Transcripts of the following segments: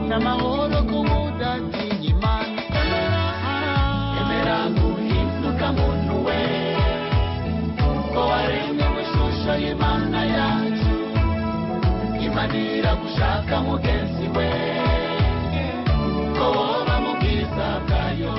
n'amahoro ku budatinya imana emera guhinduka muntu we ko waremwe mu ishusho y'imana yacu imanira gushaka mugenzi we ko woba mu bwiza bwayo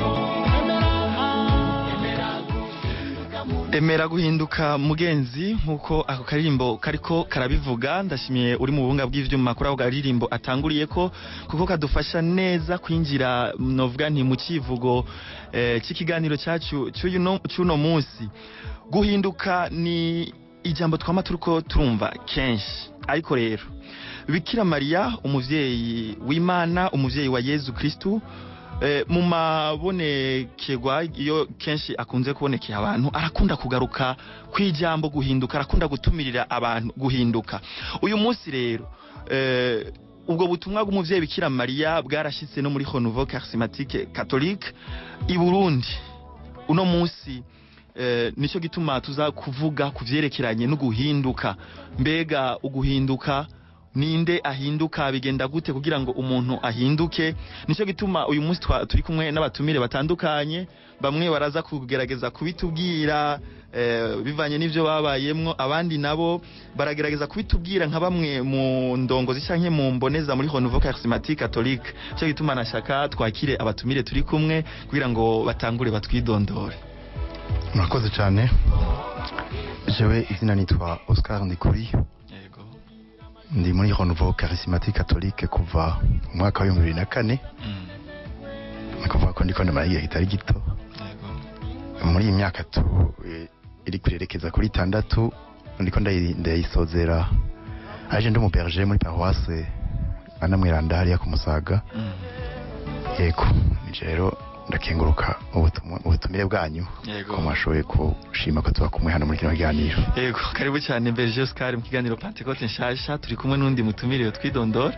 emera guhinduka muntu emera guhinduka mugenzi nk'uko ako karirimbo kariko karabivuga ndashimiye uri mu buhunga bw'ivyuma kuri ako karirimbo atanguriye ko kuko kadufasha neza kwinjira novuga nti mu civugo eh, c'ikiganiro cacu c'uyu no- c'uno munsi guhinduka ni ijambo twama turiko turumva kenshi ariko rero bikira mariya umuvyeyi w'imana umuvyeyi wa yezu kristu Eh, mu mabonekerwa iyo kenshi akunze kubonekera abantu arakunda kugaruka kw'ijambo guhinduka arakunda gutumirira abantu guhinduka uyu munsi rero eh, ubwo butumwa bw'umuvyeyi bikira mariya bwarashitse no muri renouveau charismatique catholique i burundi uno munsi eh, nico gituma tuza kuvuga ku vyerekeranye no guhinduka mbega uguhinduka ninde ahinduka bigenda gute kugira ngo umuntu ahinduke nico gituma uyu munsi twa- turi kumwe n'abatumire batandukanye bamwe baraza kugerageza kubitubwira eh, bivanye n'ivyo babayemwo abandi nabo baragerageza kubitubwira nka bamwe mu ndongozi canke mu mboneza muri renouveau charismatique catholique nico gituma nashaka twakire abatumire turi kumwe kugira ngo batangure batwidondore murakoze cyane jewe izina nitwa oscar ndikuri yego ndi muri renouveau charismatique catholique kuva mu mwaka wa bibiri na kane mm. ni kuvuga ko ndiko ndamara igihe kitari gito yego muri iyi myaka tu eh, iri kurerekeza kuri itandatu ndiko ndayi- ndayisozera aje ndi umuberger muri paroisse anamwiranda hariya ku musaga mm. yego nije rero ndakenguruka ubutumwa- ubutumire bwanyu yego ko mwashoboye kushima ko tuba kumwe hano muri kino kiganiro Ego, karibu cyane Berger Oscar mu kiganiro Pentecote nshasha turi kumwe n'undi mutumire twidondora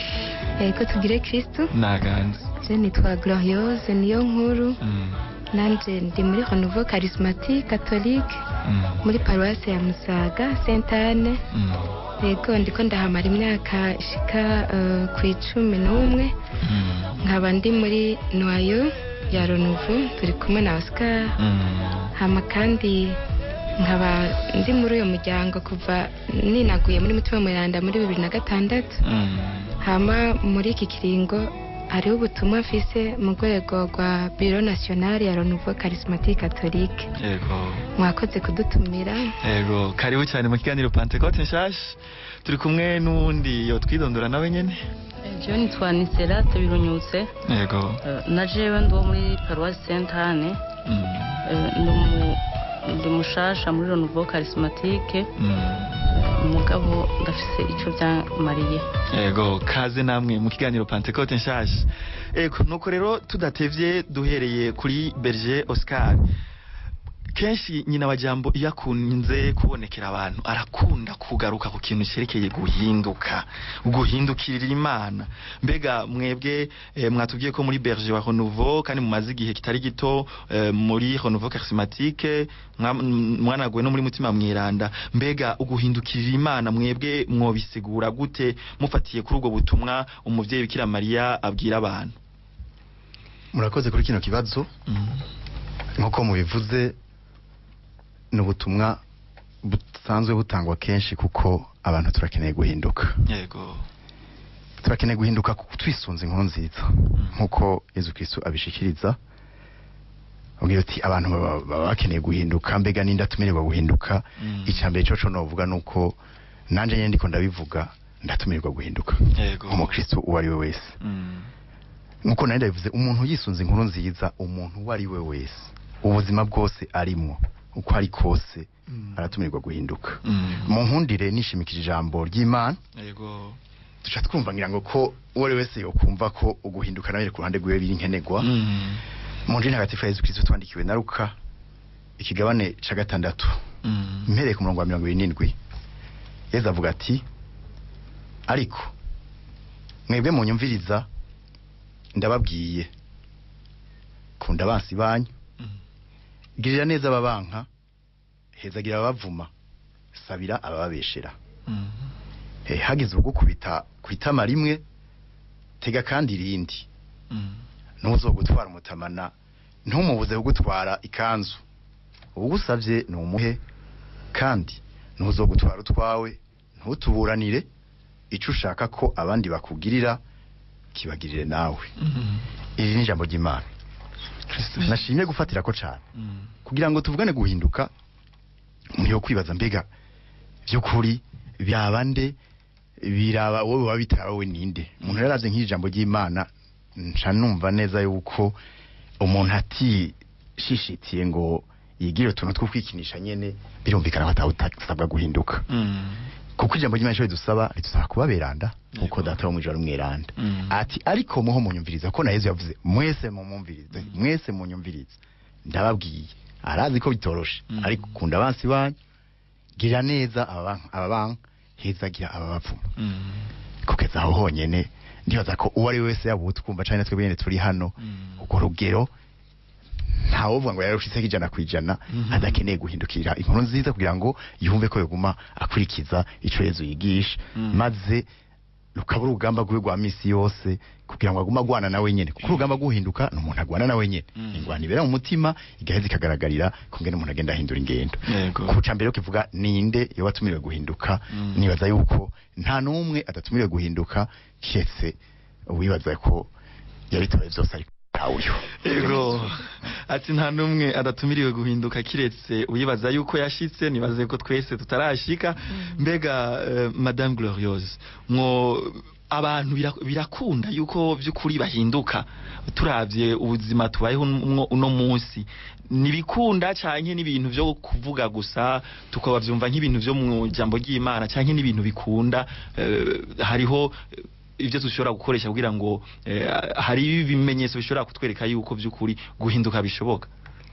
Ego tugire Kristo naganze je nitwa Gloriose niyo nkuru mm. nanje ndi muri Renouveau Charismatique Catholique mm. muri paroisse ya Musaga Sainte Anne mm. Ego ndiko ndahamara imyaka ishika uh, ku icumi n'umwe mm. nkaba ndi muri Noyo ya Renouveau turi kumwe na Oscar mm. hama kandi nkaba ndi muri uyo muryango kuva ninaguye muri mutima mweranda muri bibiri na gatandatu mm. hama muri iki kiringo hariho ubutumwa mfise mu rwego rwa biro nationale ya renouveau charismatique catholique Ego. mwakoze kudutumira Ego, karibu cyane mu kiganiro Pentecote nshasha turi kumwe n'uwundi yo twidondora nawe nyene jewe nitwa nisera tubirunyutse Ego. Eh, na jewe ndi wo muri paruwasi sainte anne mm. Eh, ndi mu- ndi mushasha muri renouveau charismatique mm. umugabo ndafise ico byamariye Ego, kaze namwe mu kiganiro Pentecote nshasha. Ego, nuko rero tudatevye duhereye kuri Berger Oscar. Kenshi nyina wa jambo iyo akunze kubonekera abantu arakunda kugaruka ku kintu cerekeye guhinduka guhindukirira imana mbega mwebwe eh, mwatubwiye ko muri Berger wa Renouveau kandi mumaze igihe kitari gito eh, muri Renouveau Charismatique mwa- mwanaguwe no muri mutima mwiranda mbega uguhindukirira imana mwebwe mwobisigura gute mufatiye kuri ubwo butumwa umuvyeyi Bikira Mariya abwira abantu murakoze kuri kino kibazo nk'uko mubivuze ni ubutumwa busanzwe butangwa kenshi kuko abantu turakeneye guhinduka yego turakeneye guhinduka kuko twisunze inkuru nziza nk'uko yezu kristo abishikiriza abwira ati abantu baba baba bakeneye guhinduka mbega ninde atumirirwa guhinduka Mm. icya mbere coco novuga ni uko nanjye nyine ndiko ndabivuga ndatumirirwa guhinduka yego umukristo uwo ari we wese Mm. nk'uko nari ndabivuze umuntu yisunze inkuru nziza umuntu uwo ari we wese ubuzima bwose arimwo uko ari kose Mm. aratumirirwa guhinduka Mm. mu nkundire nishimikije ijambo ry'imana yego duca twumva ngira ngo ko uwo ari we wese yokumva ko uguhinduka nawe ku ruhande rwiwe biri nkenerwa Mm. mu njini hagatifu ya yezu kristo twandikiwe na luka ikigabane ca gatandatu Mm. mpereye ku murongo wa mirongo ibiri n'indwi yezu avuga ati ariko mwebwe munyumviriza ndababwiye kunda abansi banyu Mm. girira neza ababanka hezagira ababavuma sabira abababeshera Mm. Eh, hagize ugukubita ku itama rimwe tega kandi irindi Mm. ntuzogutwara umutamana ntumubuze kugutwara ikanzu ubugusabye ni umuhe kandi ntuzogutwara utwawe ntutuburanire icyo ushaka ko abandi bakugirira kibagirire nawe Mm. iri ni ijambo ry'imana Kristo. nashimye gufatira ko cyane Mm. kugira ngo tuvugane guhinduka umuntu yo kwibaza mbega by'ukuri byaba nde biraba wowe waba bitaba wowe ninde umuntu yaraze nk'iri jambo ry'imana nca numva neza yuko umuntu atishishitiye ngo yigire utuntu two kwikinisha nyene birumvikana ko atawutasabwa guhinduka Mm. kuko ijambo ry'imana icyo ridusaba ridusaba kuba beranda nkuko Yego. data wo mwijoro mweranda Mm. ati ariko muho munyumviriza ko na yezu yavuze mwese mumumvirize mwese munyumvirize ndababwiye arazi ko bitoroshe Mm. ariko kunda abansi banyu gira neza aba banki hezagira aba bapfuma Mm. kugeza aho honyene ndibaza ko uwo ari we wese yaba utwumva cyane natwe bene turi hano Mm. urwo rugero ntawuvuga ngo yarushitseho ijana ku ijana Mhm. adakeneye guhindukira inkuru nziza kugira ngo yumve ko yaguma akurikiza ico yezu yigisha Mm. maze rukaba urugamba rwiwe rwa misi yose kugira ngo agume agwana nawe nyene kuko urugamba rw'uhinduka ni umuntu agwana nawe nyene Mm. ingwana ibera mu mutima igaheza ikagaragarira kungene umuntu agenda ahindura ingendo Yego. ku ca mbere yo kivuga ninde iyo watumiriwe guhinduka Mm. nibaza yuko nta n'umwe adatumiriwe guhinduka kiretse uwibaza ko yabitoye byose ariko ntawuyo Ego ati nta numwe adatumiriwe guhinduka kiretse uyibaza yuko yashitse nibaze ko twese tutarashika mbega eh, madame glorieuse mwo abantu bira- birakunda yuko by'ukuri bahinduka turavye ubuzima tubayeho mwo uno munsi nibikunda canke n'ibintu byo kuvuga gusa tukabavyumva nk'ibintu byo mu jambo ry'Imana canke n'ibintu bikunda eh, hariho eh, ibyo dushobora gukoresha kugira ngo eh, hari ibimenyetso bishobora kutwereka yuko by'ukuri guhinduka bishoboka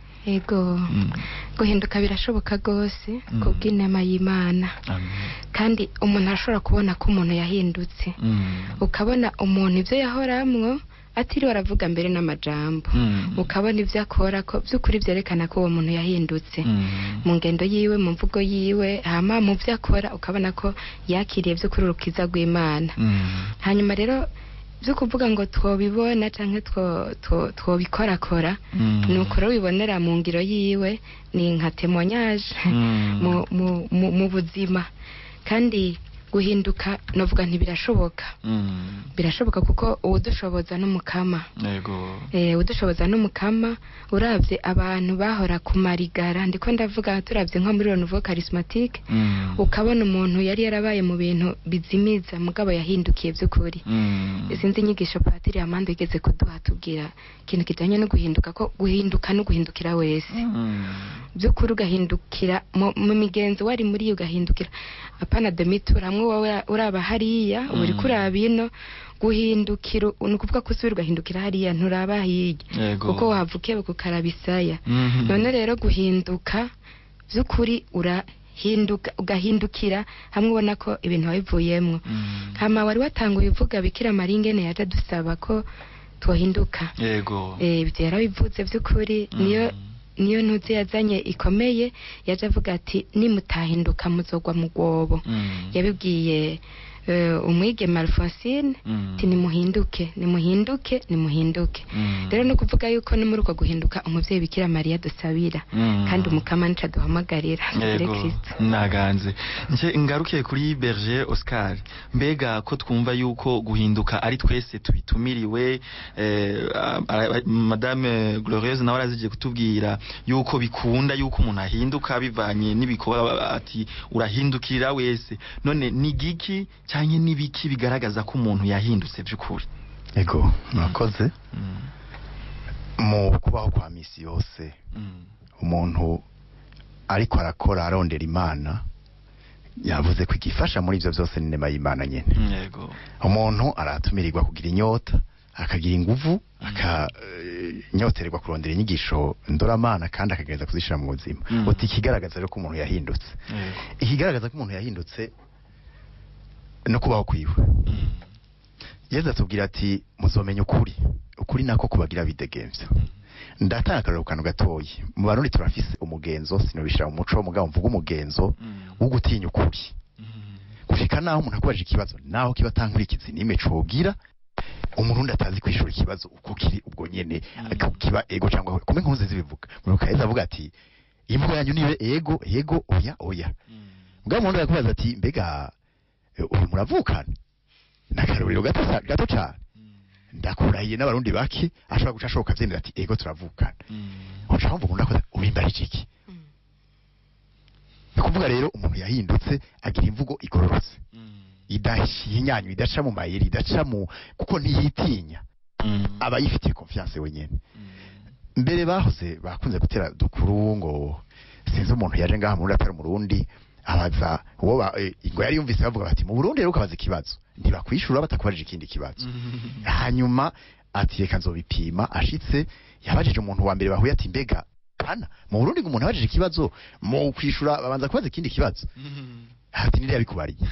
yego Mm. guhinduka birashoboka rwose Mm. ku bw'inama y'imana Amen. kandi umuntu arashobora kubona ko umuntu yahindutse Mm. ukabona umuntu ibyo yahoramwo atiriwe aravuga mbere n'amajambo Mm. ukabona ibyo akora ko by'ukuri byerekana ko uwo muntu yahindutse Mm. mu ngendo yiwe mu mvugo yiwe hama mu byo akora ukabona ko yakiriye by'ukuri urukiza rw'imana Mm. hanyuma rero byo kuvuga ngo twobibona cyangwa two- two- twobikorakora Mm. ni uko rero wibonera mu ngiro yiwe ni nka temoignage Mm. mu, mu, mu, mu buzima kandi guhinduka novuga ntibirashoboka Mm. birashoboka kuko uwudushoboza n'umukama Yego. eh udushoboza n'umukama uravye abantu bahora ku marigara ndiko ndavuga turavye nko muri Renouveau Charismatique Mm. ukabona umuntu yari yarabaye mu bintu bizimiza mugabo yahindukiye by'ukuri Mm. izindi nyigisho patiri amande igeze kuduha tubwira ikintu kijanye no guhinduka ko guhinduka no guhindukira wese Mm. by'ukuri ugahindukira mu mu migenzo wari muri yo ugahindukira apana demitura hamwe wowe uraba hariya uba uriko Mm. uraba ino guhindukira ni ukuvuga ko usubira ugahindukira hariya nturaba hirya Yego. kuko wavukiye kukaraba isaya Mhm. none rero guhinduka by'ukuri urahinduka ugahindukira hamwe ubona ko ibintu wabivuyemwo Mm. hama wari watanguye uvuga bikira maringene yaje dusaba ko twohinduka Yego. eh ibyo yarabivuze by'ukuri niyo Mm. niyo ntuzi yazanye ikomeye yaje avuga ati nimutahinduka muzogwa mu rwobo Mm. yabibwiye eh, umwigeme alphonsine Mm. ati nimuhinduke nimuhinduke nimuhinduke Mm. rero no kuvuga yuko no muri uko guhinduka umuvyeyi bikira mariya dusabira Mm. kandi umukama nica duhamagarira tugire Yego, kristo naganze nje ngarukiye kuri Berger Oscar mbega ko twumva yuko guhinduka ari twese tubitumiriwe eh, a- a- madame Glorieuse nawe arazigiye kutubwira yuko bikunda yuko umuntu ahinduka bivanye n'ibikorwa ati urahindukira wese none ni giki canke nibiki bigaragaza ko umuntu yahindutse by'ukuri ego murakoze Mm, mu kubaho kwa misi yose mm, umuntu ariko arakora arondera imana yavuze ko igifasha muri ibyo byose ni inema y'imana nyine mm, yego umuntu aratumirirwa kugira inyota akagira inguvu akanyotererwa kurondera inyigisho ndoramana kandi akagereza kuzishyira mu buzima Mm. uti ikigaragaza rero ko umuntu yahindutse yego ikigaragaza ko umuntu yahindutse no kubaho kwiwe Mm, yezu atubwira ati muzomenya ukuri ukuri nako kubagira bidegemvya ndatanga akarero kantu gatoyi mu barundi turafise umugenzo sinobishira mu muco mugabo mvuga umugenzo mm, wo gutinya ukuri mm, gushika naho umuntu akubajije ikibazo naho kiba atankurikizi n'ime cogira umurundi atazi kwishura ikibazo uko kiri ubwo nyene ko kiba ego cyangwa kumwe nkunze zibivuga muruka yeza avuga ati imvugo yanyu nibe ego ego oya oya mbwa murundi arakubaza ati mbega eh, uyu muravukana nakaruriro gato sa- gato cyane ndakurahiye n'abarundi bake ashobora guca ashoboka avyemera ati ego turavukana uca wumva umuntu akoze ubimbarije iki ni kuvuga rero umuntu yahindutse agira imvugo igororotse idahinyanywa idaca mu mayeri idaca mu kuko ntiyitinya aba yifitiye confiance wenyene mbere bahoze bakunze gutera dukuru ngo sinzi umuntu yaje ngaha muri atari umurundi abaza uwo ba- eh, ngo yari yumvise bavuga bati mu Burundi rero ukabaza ikibazo ntibakwishura batakubarije ikindi kibazo hanyuma ati reka nzobipima ashitse yabajije umuntu wa mbere bahuye ati mbega hana mu Burundi ngo umuntu abajije ikibazo mu kwishura babanza kubaza ikindi kibazo ati ninde yabikubariye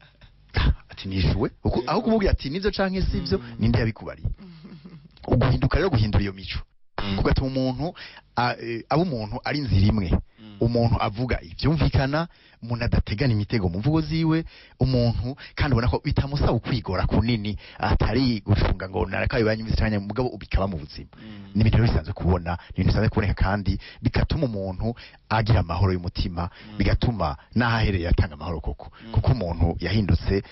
ati nishuwe uko aho kumubwira ati nivyo canke sivyo ninde yabikubariye uguhinduka rero guhindura iyo mico kugatuma umuntu a- eh, aba umuntu ari inzira imwe umuntu avuga ibyumvikana umuntu adategana imitego mu mvugo ziwe umuntu kandi ubona ko bitamusaba ukwigora kunini atari gucunga ngo narakaye banyumvise cyane mugabo bikaba mu buzima ni ibintu rero bisanzwe kubona ni ibintu bisanzwe kuboneka kandi bigatuma umuntu agira amahoro y'umutima bigatuma n'aho ahereye atanga amahoro koko kuko umuntu yahindutse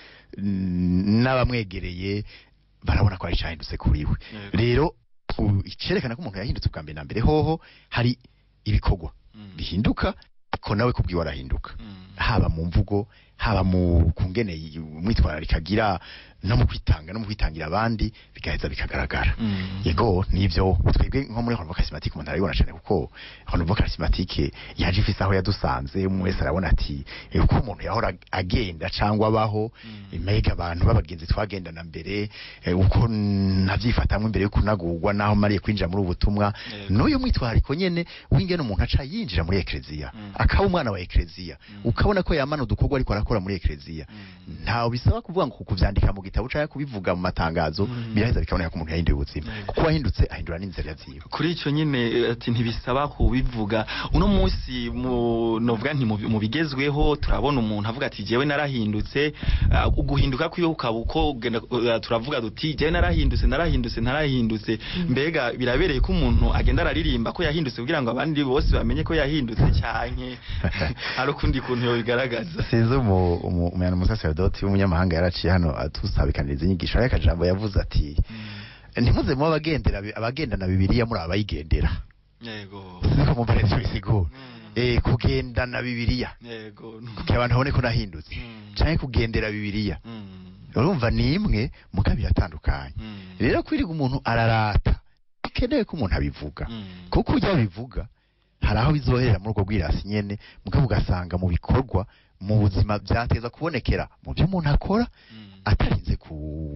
mm, n'abamwegereye barabona ko hari icyahindutse kuri we Yego. rero u- icerekana ko umuntu yahindutse ubwa mbere na mbere hoho hari ibikorwa bihinduka ko nawe kubwiwe arahinduka haba mu mvugo haba mu kungene umwitwararika agira no mu kwitanga no mu kwitangira abandi bigaheza bikagaragara yego nivyo twebwe nko muri Honorable Charismatique umuntu arabibona cyane kuko Honorable Charismatique yaje ifise aho yadusanze umwe wese arabona ati eh, uko umuntu yahora agenda cyangwa abaho mega abantu b'abagenzi twagendana mbere eh, uko navyifatamwe imbere yo kunagurwa naho mariye kwinjira muri ubu butumwa Yego. n'uyu mwitwariko nyene w'ingene umuntu aca yinjira muri ekleziya akaba umwana wa ekleziya ukabona ko yamana udukorwa ariko arakora muri ekleziya ntawe bisaba kuvuga ngo kuvyandika mu gitabo cyangwa kubivuga mu matangazo biraheza bikaboneka ko umuntu yahinduye ubuzima Yego. kuko wahindutse ahindura n'inzira ziwe kuri icyo nyine eh, ati ntibisaba kubivuga uno munsi mu novuga nti mu bi- mu bigezweho turabona umuntu avuga ati jewe narahindutse ah, uguhinduka kwiwe ukaba uko ugenda, uh, turavuga duti jewe narahindutse narahindutse narahindutse mbega birabereye ko umuntu agenda araririmba ko yahindutse kugira ngo abandi bose bamenye ko yahindutse cyanke hari ukundi kuntu yobigaragaza sinzi umu- umu- umuyana umusaserodoti w'umunyamahanga yaraciye hano atusabikaniriza inyigisho ariko akajambo yavuze ati ntimuze muba abagendera bi- abagendana bibiliya muri abayigendera yego siko mumva neza bisigura Mm. eh kugendana bibiliya yego kugira abantu babone ko nahindutse Mm. canke kugendera bibiliya Mm. urumva ni imwe mugabo biratandukanye Mm. rero kwiriga umuntu ararata bikenewe ko umuntu abivuga Mm. kuko ujya bivuga hari aho bizoherera muri ubwo bwirasi nyene mugabo ugasanga mu bikorwa mu buzima byateza kubonekera mu byo umuntu akora Mm. atarinze ku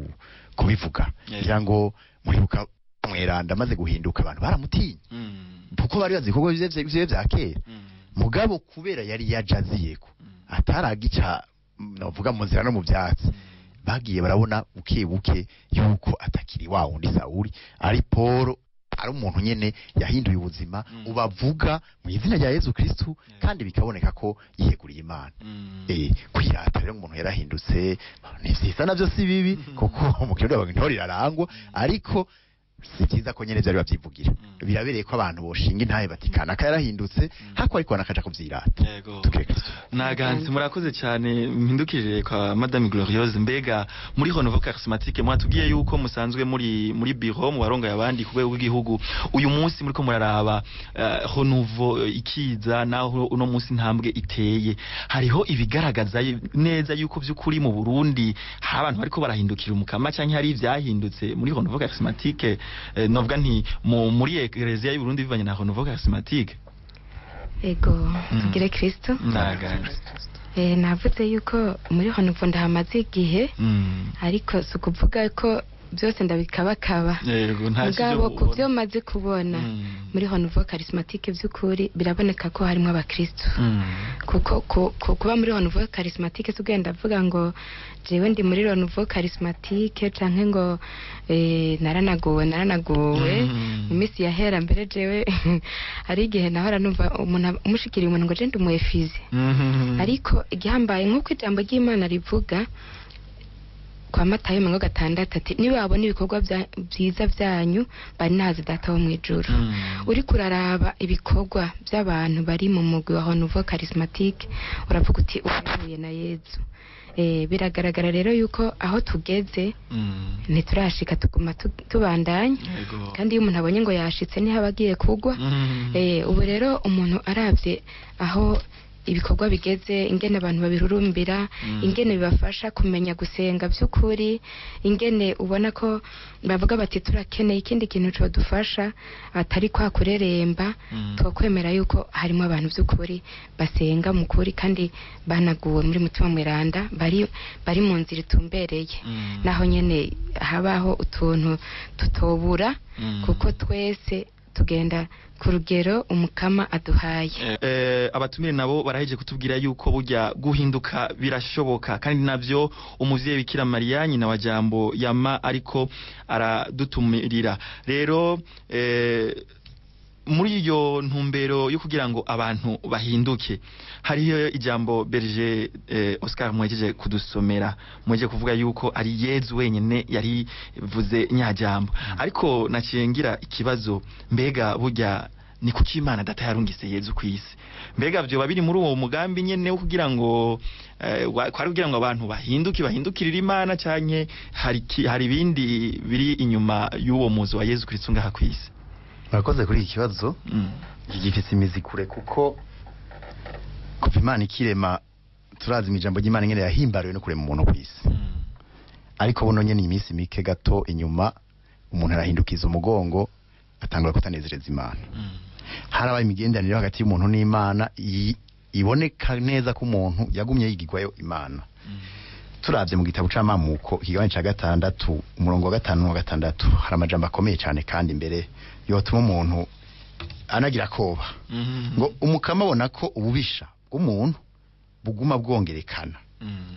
kubivuga Yeah. kugira ngo muribuka mweranda amaze guhinduka abantu baramutinye Mm. kuko bari bazi ibikorwa vyiwe vyiwe vyiwe vya kera Mm. mugabo kubera yari yajaziyeko Mm. ataragica mm, novuga mu nzira no mu byatsi bagiye barabona buke buke yuko atakiri wa wundi Sawuli ari Paul ari umuntu nyene yahinduye ubuzima Mm. ubavuga mu izina rya Yesu Kristu kandi bikaboneka ko yiyeguriye Imana Mm. eh kwirata rero umuntu yarahindutse ni vyiza navyo si bibi kuko mu kirundi bavuga intore irarangwa ariko si byiza ko nyene vyari bavyivugira Mm. birabereye ko abantu boshinga intahe batikana akayarahindutse hako ariko nakaja kuvyirata yego tukire Kristo naganze murakoze cyane mpindukirire kwa madame glorieuse mbega muri honovo charismatique mwatubwiye yuko musanzwe muri muri biro mu barongoye abandi ku rwego rw'igihugu uyu munsi muriko muraraba uh, honovo eh, ikiza naho uno munsi ntambwe iteye hariho ibigaragaza y- neza yuko by'ukuri mu Burundi hari abantu bariko barahindukira umukama cyangwa hari ivyahindutse muri honovo charismatique eh, novuga nti mu, muri eklezia y'u Burundi bivanye na honovo charismatique ego tugire kristo naganze Eh, navuze yuko muri honovo ndahamaze igihe mm. ariko si ukuvuga ko byose ndabikabakaba yego nta mugabo kivyo ku ubona. byo maze kubona Mm. muri honovo charismatique by'ukuri biraboneka ko harimo abakristo Mm. kuko ku- ku- kuba muri honovo charismatique si ugenda avuga ngo jewe ndi muri honovo charismatique canke ngo eh, naranaguwe naranaguwe Mm. mu minsi yahera mbere jewe hari igihe nahora numva umuntu umushikiriye umuntu ngo je ndi umuefizi Mhm. ariko igihambaye nk'uko ijambo ry'imana rivuga kwa matayo mirongo gatandatu ati nibabona ibikorwa bya- byiza byanyu bari nazi data wo mu ijuru Mm. uri kuraraba ibikorwa by'abantu bari mu mugwi wa honuvo charismatique uravuga uti uhuye na yezu eh, biragaragara rero yuko aho tugeze Mm. ntiturashika tuguma tu- tubandanya Yego. kandi iyo umuntu abonye ngo yashitse niho aba agiye kugwa Mm. Eh, ubu rero umuntu arabye aho ibikorwa bigeze ingene abantu babirurumbira Mm. ingene bibafasha kumenya gusenga by'ukuri ingene ubona ko bavuga bati turakeneye ikindi kintu codufasha atari kwa kureremba Mm. twakwemera yuko harimo abantu by'ukuri basenga mu kuri kandi banaguwe muri mutima mweranda bari bari mu nzira itumbereye Mm. naho nyene habaho utuntu tutobura Mm. kuko twese tugenda ku rugero umukama aduhaye Eh, abatumire nabo baraheje kutubwira yuko burya guhinduka birashoboka kandi navyo umuvyeyi bikira mariya nyina wa jambo yama ariko aradutumirira rero eh, muri iyo ntumbero yo kugira ngo abantu bahinduke hariho ijambo berger eh, Oscar mwejeje kudusomera mwejeje kuvuga yuko ari Yezu wenyene yari vuze nyajambo ariko naciye ngira ikibazo mbega burya ni kuki Imana data yarungise Yezu kwisi mbega vyo biri muri uwo mugambi nyene wo kugira ngo eh, wa- kwari kugira ngo abantu bahinduke bahindukirire Imana canke hari ki- hari ibindi biri inyuma y'uwo muzi wa Yezu Kristo ngaha kwisi murakoze kuri iki kibazo mm. iki gifite imizi kure kuko kuva imana ikirema turazi mu ijambo ry'imana ingene yahimbariwe no kurema umuntu ku isi Mm. ariko buno nyene iminsi mike gato inyuma umuntu arahindukiza umugongo atangura kutanezereza imana Mm. harabaye imigenderanire hagati y'umuntu n'imana i- iboneka neza ko umuntu yagumye yigirwayo imana Mm. turavye mu gitabo c'amamuko ikigabane ca gatandatu umurongo wa gatanu n'uwa gatandatu hari amajambo akomeye cane kandi imbere yotuma umuntu anagira koba Mm. ngo umukama abona ko ububisha bw'umuntu buguma bwongerekana Mm.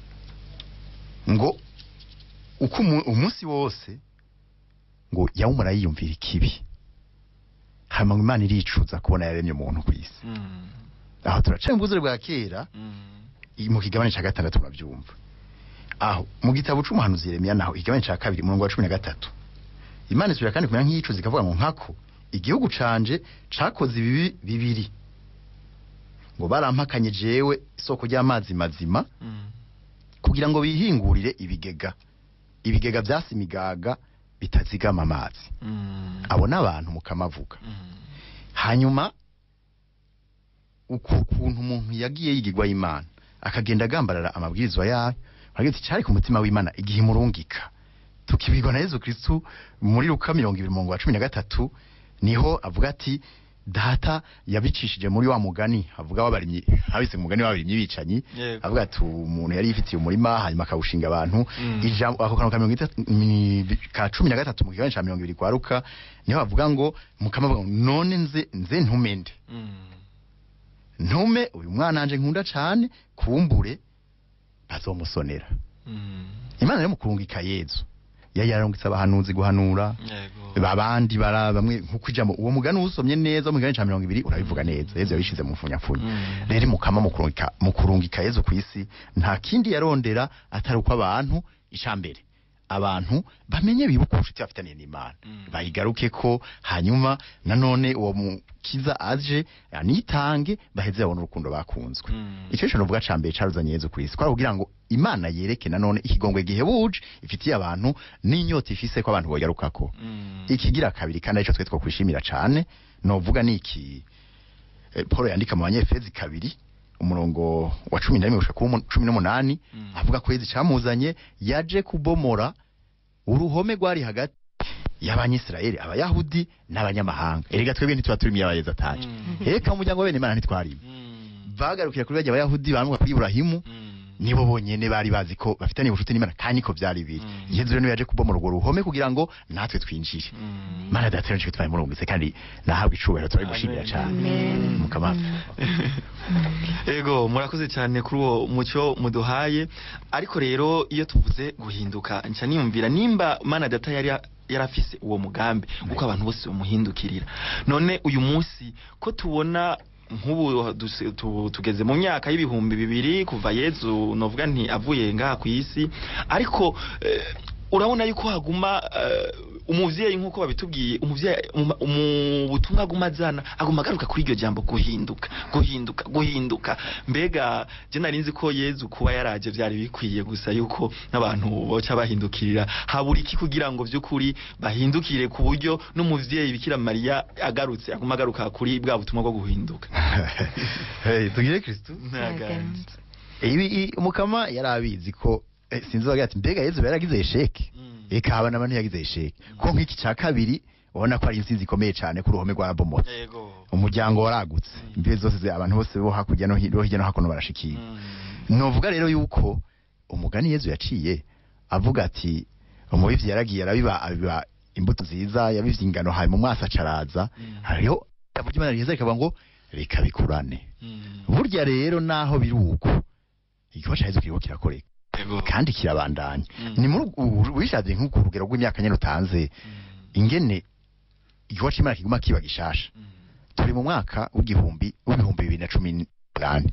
ngo uko umu- umunsi wose ngo yawumara yiyumvira ikibi hanyuma ngo imana iricuza kubona yaremye umuntu ku isi Mm. aho turaca mu buzure bwa kera Mm. i- mu kigabane ca gatandatu muravyumva aho mu gitabo c'umuhanuzi Yeremiya naho igabane ca kabiri umurongo wa cumi na gatatu imana isubira kandi kumera nk'iyicuza ikavuga ngo nkako igihugu canje cakoze ibibi bibiri ngo barampakanye jewe isoko ry'amazi mazima Mm. kugira ngo bihingurire ibigega ibigega vyasi imigaga bitazigama amazi Mm. abo n'abantu mukamavuga Mm. hanyuma uku kuntu umuntu yagiye yigirwa y'imana akagenda agambarara amabwirizwa yayo aragira ati cyari ku mutima w'imana igihe imurungika tukibwirwa na yezu kristu muri luka mirongo ibiri umurongo wa cumi na gatatu niho avuga ati data yabicishije muri wa mugani avuga w'abarimyi habise mu mugani w'abarimyi bicanyi Yego. avuga ati umuntu yari yifitiye umurima hanyuma akawushinga abantu Mm. ijambo ako kantu ka mirongo itatu mi- ka cumi na gatatu mu kigabane ca mirongo ibiri kwa luka niho bavuga ngo mukama avuga ngo none nze nze ntumende Mm. ntume uyu mwana wanje nkunda cane kumbure bazomusonera Mm. imana rero mu kurungika yezu yari yararungitse abahanuzi guhanura Yego. abandi bara bamwe nkuko ijambo uwo mugani usomye neza mu kigabane ca mirongo ibiri urabivuga neza yezu yabishize mu mfunyafunya Mm. rero mukama mu kurungika mu kurungika yezu ku isi nta kindi yarondera atari uko abantu icambere abantu bamenye bibuka ubucuti bafitaniye n'imana Mm. bayigaruke ko hanyuma nanone uwo mukiza aje anitange baheze babone urukundo bakunzwe Mm. icyo cyo novuga ca mbere caruzanye yezu ku isi kwari kugira ngo imana yereke nanone ikigongwe gihebuje ifitiye abantu n'inyota ifise ko abantu bogarukako Mm. ikigira kabiri kandi arico twe twokwishimira cane novuga ni iki eh, Paul yandika mu banyefezi kabiri umurongo wa cumi na rimwe gushika ku mu- cumi n'umunani Mm. avuga ko yezi camuzanye yaje kubomora uruhome rwari hagati y'abanyisirayeli abayahudi n'abanyamahanga erega twebwe ntituba turi miy'abayezi ataje Mm. eka mu muryango wa bene imana ntitwarimo Mm. bagarukira kuri barya abayahudi bamuka kuri iburahimu Mm. nibo bonyene bari bazi ko bafitaniye ubucuti n'imana kandi niko vyari biri Mm. yezu rero niwe yaje kubomora urwo ruhome kugira ngo natwe twinjire Mm. mana data rero twaye murungitse kandi nahabwa icubahiro turabimushimira Amen. cyane Amen. mukama Ego murakoze cyane kuri uwo mucyo muduhaye ariko rero iyo tuvuze guhinduka nca niyumvira nimba mana data yari yarafise uwo mugambi uko abantu bose bamuhindukirira none uyu munsi ko tubona nk'ubu duse- tu- tugeze mu myaka y'ibihumbi bibiri kuva yezu novuga nti avuye ngaha ku isi ariko eh, urabona yuko haguma eh, umuvyeyi nk'uko babitubwiye umuvyeyi mu- mu butumwa aguma azana aguma agaruka kuri iryo jambo guhinduka guhinduka guhinduka mbega je nari nzi ko yezu kuba yaraje vyari bikwiye gusa yuko n'abantu boca bahindukirira habura iki kugira ngo vy'ukuri bahindukire ku buryo n'umuvyeyi bikira mariya agarutse aguma agaruka kuri bwa butumwa bwo guhinduka Hey, tugire kristu Ntaganze. ibi i- umukama yari abizi ko eh, sinzi wagira ati mbega yezu yaragize esheke Mm. eka haba n'abantu yagize esheke ko nk'iki ca kabiri ubona ko ari intsinzi ikomeye cane ku ruhome rwa bomotse yego umuryango waragutse imbibe zose zi- abantu bose bo hakurya no hi- bo hirya no hakuno barashikira novuga rero yuko umugani yezu yaciye avuga ati umubivyi yaragiye arabiba abiba imbuto nziza yabivye ingano hanyuma umwasi acaraza Mm. hariho ijambo ry'imana ryiza rikavuga ngo reka bikurane burya rero naho biri uko igikorwa ca yezu kiriko kirakoreka yego kandi kirabandanya Mm. ni muri ubu- wishavye nk'uko urugero rw'imyaka nyene utanze ingene igikorwa c'imana kiguma kiba gishasha turi mu mwaka w'igihumbi w'ibihumbi bibiri na cumi n'umunani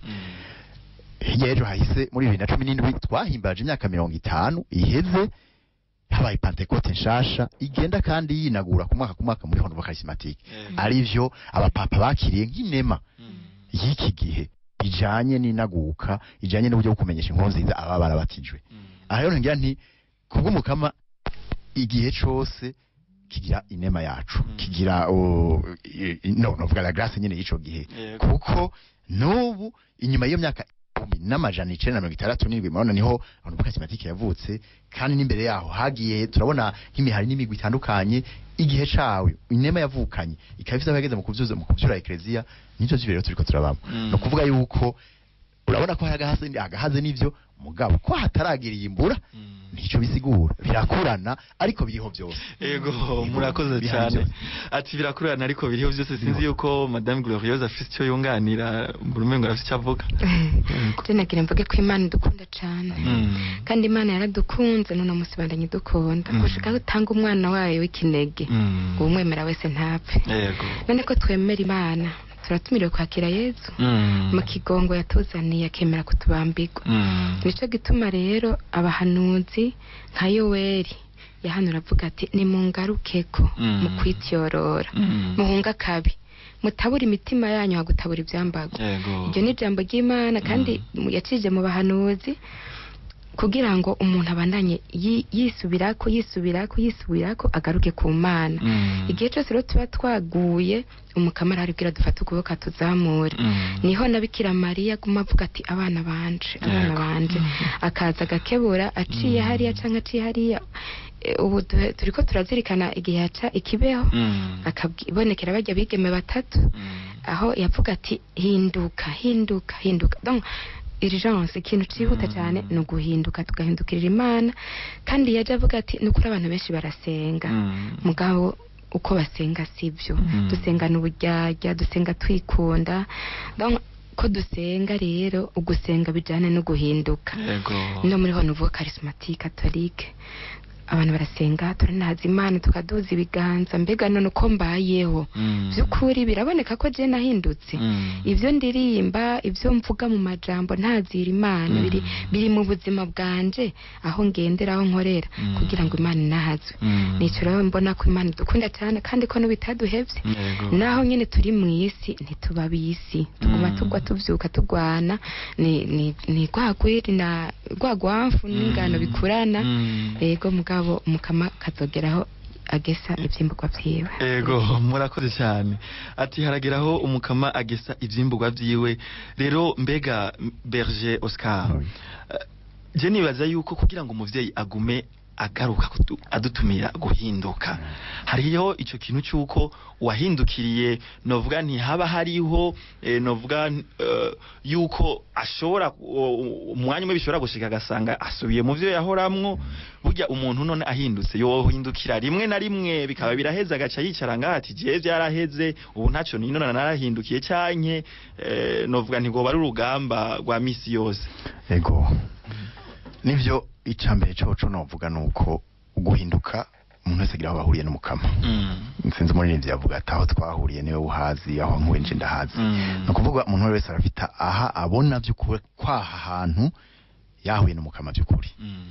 hirya y'ejo hahise muri bibiri na cumi n'indwi twahimbaje imyaka mirongo itanu iheze habaye pantekote nshasha igenda kandi yinagura ku mwaka ku mwaka muri honovo karisimatike arivyo abapapa bakiriye nk'inema y'iki gihe ijanye n'inaguka ijanye n'uburyo bwo kumenyesha inkuru nziza ababa barabatijwe aha rero ngira nti kubw'umukama igihe cose kigira inema yacu Mm. kigira o, i- i- no novuga la grâce nyene y'ico gihe Yego. kuko n'ubu inyuma y'iyo myaka ibihumbi n'amajana icenda na mirongo itandatu n'indwi murabona niho honovo karisimatike yavutse kandi n'imbere yaho hagiye turabona nk'imihari n'imigwi itandukanye igihe cawe inema yavukanye ikaba ifite aho yageze mu kuvyuza mu kuvyura ekleziya nivyo vy'ibiro rero turiko turabamo Mm. ni ukuvuga yuko urabona ko hari agahaze agahaze n'ivyo mugabo ko hataragira iyimbura nico bisigura birakurana ariko biriho byose Ego murakoze Bihari cyane byose. ati birakurana ariko biriho byose sinzi yuko madame Glorieuse afite icyo yunganira buri ngo afite icyo avuga je nagira mvuge ko imana idukunda cane Mm. kandi imana yaradukunze none umunsi bandanye idukunda Mm. gushika aho utanga umwana wayo w'ikinege Mm. uwumwemera wese ntapfe Yego none ko twemera imana turatumiriwe kwakira yezu Mm. mu kigongo yatuzaniye akemera kutubambirwa Mm. nico gituma rero abahanuzi nka yoweri yahanura avuga ati nimungarukeko Mm. mu kwityorora Mm. muhunga kabi mutabura imitima yanyu hagutabura ivyambago Yego iryo ni ijambo ry'imana kandi yacije mu bahanuzi kugira ngo umuntu abandanye yi- yisubirako yisubirako yisubirako agaruke ku mana Mm. igihe cyose rero tuba twaguye umukamara aribwira dufate ukuboko atuzamure Mm. niho na bikira mariya aguma avuga ati abana banje abana Yego. banje akaza agakebura aciye Mm. hariya canke aciye hariya Eh, ubu duhe- turiko turazirikana igihe yaca ikibeho Mm. akabonekera bajya bigeme batatu Mm. aho yavuga ati hinduka hinduka hinduka donc urgence ikintu cihuta Mm. cyane ni uguhinduka tugahindukirira imana kandi yaje avuga ati ni ukuri abantu benshi barasenga Mm. mugabo uko basenga sibyo Mm. dusengana uburyarya dusenga twikunda donc ko dusenga rero ugusenga bijyane no guhinduka Yego no muri honovo charismatique catholique abantu barasenga turanahaza imana tukaduza ibiganza mbega none uko mbayeho Mm. by'ukuri biraboneka ko je nahindutse Mm. ibyo ndirimba ibyo mvuga mu majambo ntazira imana Mm. biri biri mu buzima bwanje aho ngendera aho nkorera Mm. kugira ngo imana inahazwe Mm. nicyo rero mbona ko imana idukunda cyane kandi ko n'ubitaduhevye Yego naho nyine turi mu isi ntituba bisi tuguma Mm. tugwa tuvyuka tugwana ni ni ni gwagwiri na gwagwamfu n'ingano Mm. bikurana Mm. yego mugabo umukama kazogeraho agesa ivyimburwa vyiwe Ego murakoze cyane ati harageraho umukama agesa ivyimburwa vyiwe rero mbega m- Berger Oscar Oui. eh, je nibaza yuko kugira ngo umuvyeyi agume agaruka kudu- adutumira guhinduka hariho ico kintu cyuko wahindukiriye novuga ntihaba hariho eh, novuga eh, yuko ashobora u- umwanya umwe bishobora gushika agasanga asubiye mu vyo yahoramwo burya umuntu none ahindutse yohindukira rimwe na rimwe bikaba biraheze agaca yicara ngaha ati jewe vyaraheze ubu ntaco ninona narahindukiye canke eh, novuga nti goba ari urugamba rwa misi yose ego nivyo icambere coco novuga nuko guhinduka umuntu wese agira aho bahuriye n'umukama Mm. sinzi umuririmbyi yavuga ati aho twahuriye niwe uhazi aho nkuwe nje ndahazi Mm. ni ukuvuga umuntu wese arafite aha abona by'ukuri kwaha hantu yahuye n'umukama by'ukuri Mm.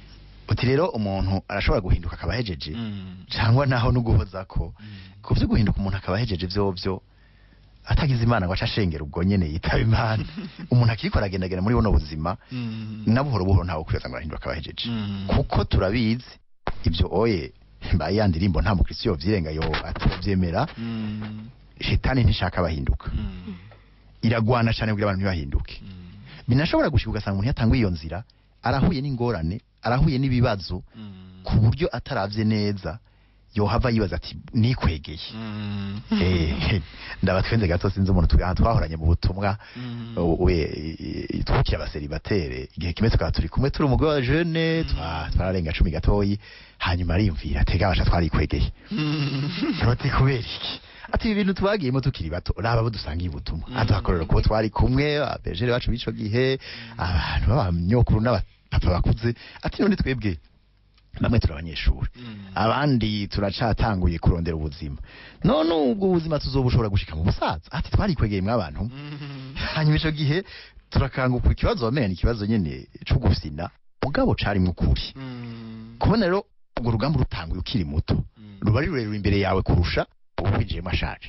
uti rero umuntu arashobora guhinduka akaba ahejeje Mm. cyangwa naho no guhoza ko ku byo guhinduka umuntu akaba ahejeje vyovyo atagize imana ngo aca ashengera ubwo nyene yitaba imana umuntu akirikora agendagenda muri buno buzima Mm. na buhoro buhoro ntawe kwibaza ngo arahinduka akaba ahejeje Mm. kuko turabizi ibyo oye mbaye ya ndirimbo nta mukristo yovyirenga yo atovyemera Mm. shetani ntishaka abahinduka Mm. iragwana cyane kugira abantu ntibahinduke Mm. binashobora gushika ugasanga umuntu yatanguye iyo nzira arahuye n'ingorane arahuye n'ibibazo Mm. ku buryo ataravye neza yohava yibaza ati nikwegeye Mm. Eh, ndabatwenze gato sinzi umuntu turi aha twahoranye mu butumwa Mm. u- we twukira abaseribatere igihe kimwe tukaba turi kumwe turi umugore wa jeune twa- twararenga cumi gatoyi hanyuma ariyumvira atega abasha twarikwegeye Mm. Ati kubera iki ati ibi bintu twagiyemo tukiri bato raba abo dusangiye ubutumwa atuhakorera kubo twari kumwe abejere bacu b'ico gihe abantu b'abanyokuru n'abapapa bakuze ati none twebwe bamwe turi abanyeshuri Mm. abandi turacatanguye kurondera ubuzima none ubwo ubuzima tuzobushobora gushika mu busaza ati twarikwegeye mw'abantu Mm. hanyuma ico gihe turakanguka ikibazo wamenye ni ikibazo nyene co gufina mugabo carimwo ukuri Mm. kubona rero urwo rugamba rutanguye ukiri muto Mm. ruba ari rurerure imbere yawe kurusha uwinjiyemo ashaje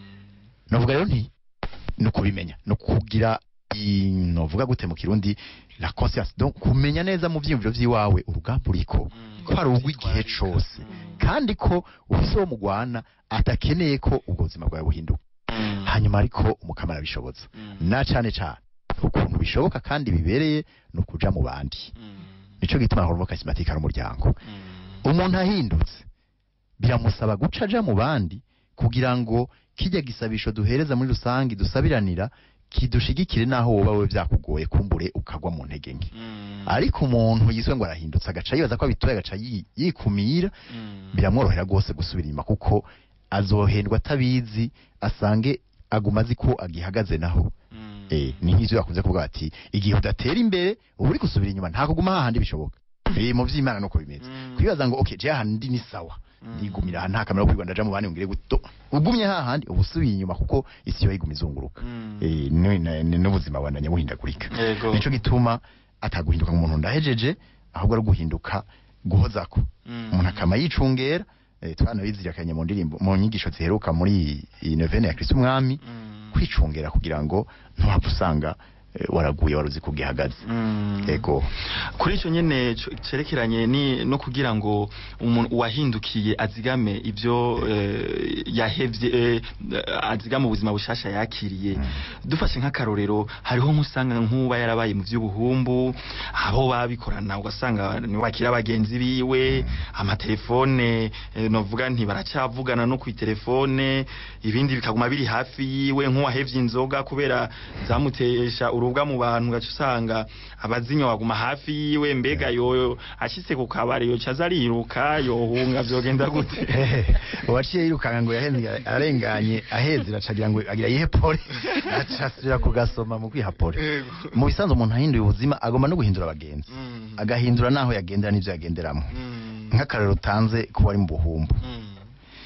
Mm. novuga rero nti ni ukubimenya ni ukugira i- novuga gute mu kirundi la conscience donc kumenya neza mu vyiyumviro vy'iwawe urugamba uriko Mm. ko ari urw'igihe cose Mm. kandi ko ufise uwo mugwana atakeneye ko ubwo buzima bwawe buhinduka Mm. hanyuma ariko umukama arabishoboza Mm. na cane cane ukuntu bishoboka kandi bibereye ni ukuja mu bandi Mm. nico gituma horvo kasimatika ari umuryango Mm. umuntu ahindutse biramusaba guca aja mu bandi kugira ngo kijya gisabisho duhereza muri rusange dusabiranira kidushigikire naho woba we vyakugoye kumbure ukagwa mu ntege nke Mm. ariko umuntu yiswe ngo arahindutse agaca yibaza ko abitoye agaca yi- yikumira Mm. biramworohera rwose gusubira inyuma kuko azohendwa atabizi asange aguma azi ko agihagaze naho Mm. eh ni nk'ivyo bakunze kuvuga bati igihe udatera imbere uba uri gusubira inyuma nta kuguma hahandi bishoboka eh mu vy'imana nuko bimeze Mm. kwibaza ngo okay je hahandi ni sawa Mm. ndigumira aha nta kamera yo kwirwa ndaja mu bandi ngire guto ugumye hahandi uba usubiye inyuma kuko isi yo iguma izunguruka Mm. eh ni- ni- ni- n'ubuzima bwandanya buhindagurika Yego. nico gituma ataguhinduka nk'umuntu ndahejeje ahubwo ari guhinduka guhozako Mm. umuntu akama yicungera eh, twanabizirikanye mu ndirimbo mu nyigisho ziheruka muri iyi novene ya Kristo umwami Mm. kwicungera kugira ngo ntuhapfa usanga eh, waraguye waruzi ko ugihagaze Mm. ego kuri icyo nyine co- cerekeranye ni no kugira ngo umuntu wahindukiye azigame ibyo eh, yahevye eh, azigame ubuzima bushasha yakiriye dufashe nk'akarorero hariho nk'usanga nk'uba yarabaye mu by'ubuhumbu abo babikorana ugasanga ni wakira bagenzi biwe amatelefone eh, novuga nti baracavugana no ku telefone ibindi bikaguma biri hafi yiwe nk'uwahevye inzoga kubera zamutesha urubwa mu bantu gaca usanga abazinya waguma hafi yiwe mbega yoyo ashitse ku kabari yoca aza ariruka yohunga vyogenda gute uwaciye yirukanga ngo yahenze arenganye aheze iracagira ngo agira yihepore acasubira kugasoma mu kwihapore mu bisanzwe umuntu ahinduye ubuzima agomba no guhindura abagenzi Mm. agahindura naho yagendera n'ivyo yagenderamo Mm. nk'akarero utanze kuba ari mu buhumbu Mm.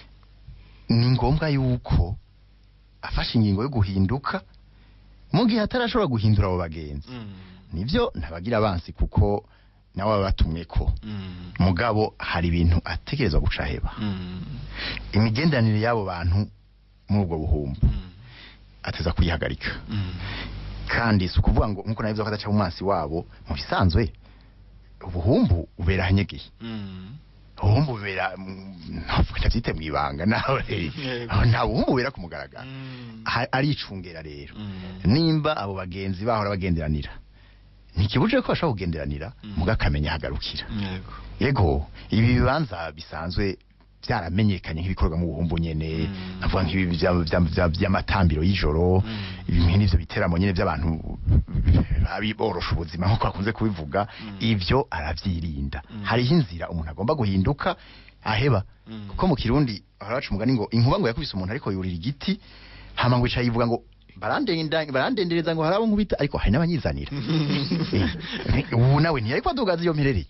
ni ngombwa yuko afashe ingingo yo guhinduka mu gihe atarashobora guhindura abo bagenzi Mm. nivyo ntabagira abansi kuko nawe baba batumwe ko Mm. mugabo hari ibintu ategerezwa guca heba Mm. imigenderanire y'abo bantu muri ubwo buhumbu Mm. ateza kuyihagarika Mm. kandi si ukuvuga ngo nkuko nabivuze ko adaca mu mazi wabo mu bisanzwe ubuhumbu ubera ahanyegeye Mm. ubuhumbu bubera mm, ntavuga ndabyite mu ibanga nawe Yego. nta buhumbu bubera ku mugaragaro Mm. Ha- aricungera rero Mm. nimba abo bagenzi bahora bagenderanira ntikibuje ko bashobora kugenderanira Mm. muga akamenya ahagarukira Yego. yego ibi bibanza bisanzwe byaramenyekanye nk'ibikorwa mu buhumbu nyene Mm. navuga nk'ibi bya- bya- bya- by'amatambiro y'ijoro Mm. ibimwe n'ivyo biteramo nyene by'abantu abiborosha ubuzima nk'uko bakunze kubivuga Mm. ivyo aravyirinda Mm. hariho inzira umuntu agomba guhinduka aheba Mm. kuko mu kirundi haraca umugani ngo inkuba ngo yakubise umuntu ariko yurira igiti hama ngo ica yivuga ngo barandenda barandendereza ngo harabo nkubita ariko hari n'abanyizanira Eh, ubu nawe ntiyari kwadugaza iyo mperereye Mm.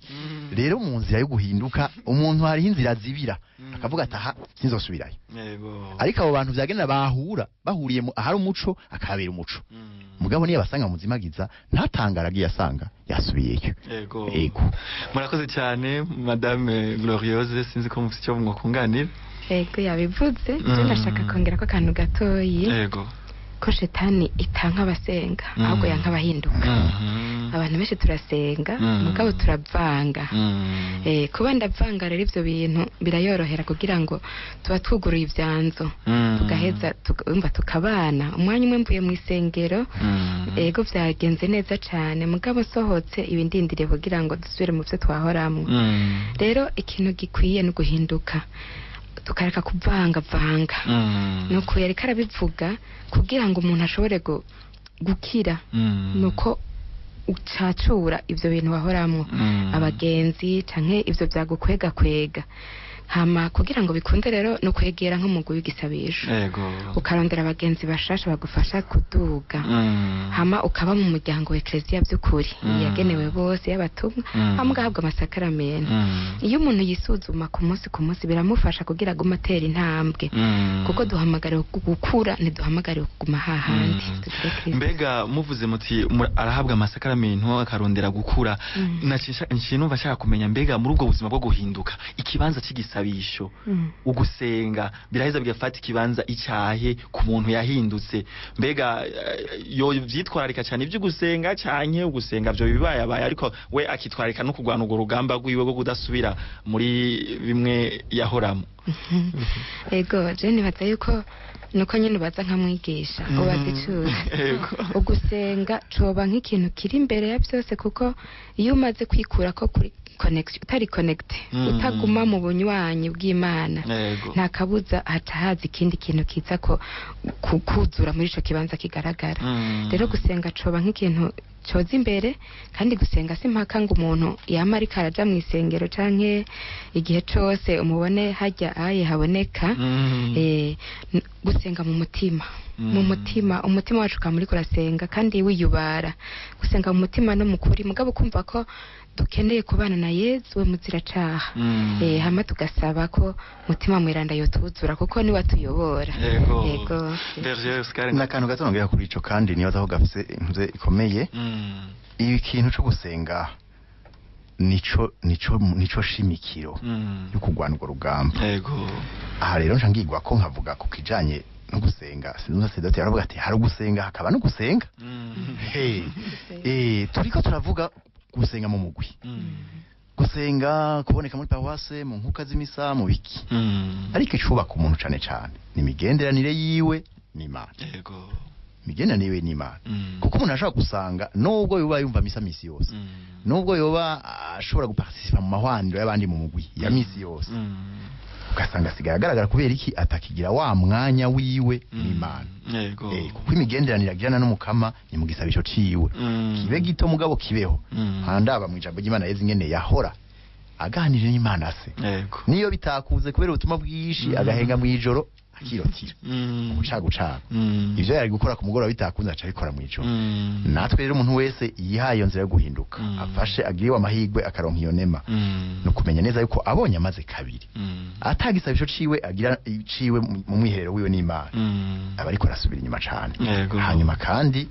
rero mu nzira yo guhinduka umuntu hariho inzira zibira Mm. akavuga ati aha sinzosubirayo yego ariko abo bantu vyagenera bahura bahuriye mu ahari umuco akahabera umuco Mm. mugabo niyo basanga muzimagiza ntatangara agiye asanga yasubiyeyo yego ego murakoze cyane madame gloriose sinzi ko mufite icyo mwakunganira yego yabivuze byo Mm. ndashaka kongera ko akantu gatoyi yego ko shetani itanka abasenga Mm. ahubwo yanka abahinduka Mhm. abantu benshi turasenga Mm. mugabo turavanga Mm. Eh, kuba ndavanga rero ivyo bintu birayorohera kugira ngo tuba twuguruye ivyanzo Mm. tugaheza tukumva tukabana umwanya umwe mvuye mu isengero Mm. ego vyagenze neza cane mugabo sohotse ibindindiriye kugira ngo dusubire mu vyo twahoramwo Mm. rero ikintu gikwiye ni uguhinduka tukareka kuvangavanga Mm. nuko yariko arabivuga kugira ngo umuntu ashobore gu- gukira Mm. nuko ucacura ivyo bintu wahoramwo Mm. abagenzi canke ivyo vyagukwegakwega hama kugira ngo bikunde rero no kwegera nk'umugwi w'igisabisho yego ukarondera abagenzi bashasha bagufasha kuduga Mm. hama ukaba mu muryango wa eklezia by'ukuri Mm. yagenewe bose y'abatumwa Mm. hama ugahabwa amasakaramentu Mm. iyo umuntu yisuzuma ku munsi ku munsi biramufasha kugira agume atera intambwe Mm. kuko duhamagariwe gu- gukura ntiduhamagariwe kuguma hahandi Mm. tugire Kristo. mbega muvuze muti mu- arahabwa amasakaramentu akarondera gukura Mm. nacisha numva nshaka kumenya mbega muri ubwo buzima bwo guhinduka ikibanza cy'igisabisho Mm. ugusenga biraheza bigafata ikibanza icyahe ku muntu yahindutse mbega eh, yo vyitwararika cyane ibyo gusenga canke ugusenga byo bibaye abaye ariko we akitwararika no kurwana urwo rugamba rwiwe rwo kudasubira muri bimwe yahoramo ego je nibaza yuko nuko nyine ubaza nkamwigisha ubaza icuza Yego. ugusenga coba nk'ikintu kiri imbere ya byose kuko iyo umaze kwikura ko kuri connection utari connect Mm. utaguma mu bunywanyi bw'imana yego nta kabuza haca haza ikindi kintu kiza ko ku- kuzura muri ico kibanza kigaragara Mm. rero gusenga coba nk'ikintu coza imbere kandi gusenga si mpaka ngo umuntu yama ariko araja mu isengero canke igihe cose umubone hajya aye haboneka Mm. eh, n- gusenga mu mutima Mm. mu mutima umutima wacu ukaba uriko urasenga kandi wiyubara gusenga mu mutima no mu kuri mugabo kumva ko dukeneye kubana na yezu we muziracaha Mm. eh, hama tugasaba ko mutima mweranda yotuzura kuko niwe atuyobora yego yego Berger Oscar n'akantu gato nongera kuri ico kandi nibaza ko gafise impuze ikomeye Mm. ibi kintu co gusenga nico nico nico shimikiro Mm. yo kurwana urwo rugamba yego aha rero nca ngigwa ko nkavuga ku kijanye no gusenga sinumva sedoti aravuga ati hari ugusenga hakaba no gusenga Mm. hey eh turiko turavuga gusenga mu mugwi Mm. gusenga kuboneka muri paruwase mu nkuka z'imisa mu biki Mm. ariko icubaka umuntu cane cane ni imigenderanire yiwe n'imana yego imigenderanire yiwe n'imana Mm. kuko umuntu ashobora gusanga nubwo yoba yumva misa misi yose Mm. nubwo yoba ashobora guparticipa mu mahwaniro y'abandi mu mugwi ya misi yose Mm. ugasanga asigaye agaragara kubera iki atakigira wa mwanya wiwe Mm. n'imana yego Eh, kuko imigenderanire agirana n'umukama ni mu gisabisho ciwe Mm. kibe gito mugabo kibeho Mm. handaba mu ijambo ry'imana yeze ingene yahora aganirira n'imana se yego niyo bitakuze kubera ubutumwa bwinshi Mm. agahenga mw'ijoro akirotira Mm. gucagucaga Mm. ivyo yari gukora ku mugoroba bitakunze aca abikora mw'ijoro Mm. natwe rero umuntu wese yihaye iyo nzira yo guhinduka Mm. afashe agiriwe amahirwe akaronka iyo nema Mm. ni ukumenya neza yuko abonye amaze kabiri Mm. atagisabisho ciwe agira ciwe mu mu mwiherero wiwe n'imana Mm. aba ariko arasubira inyuma cane Yego. hanyuma kandi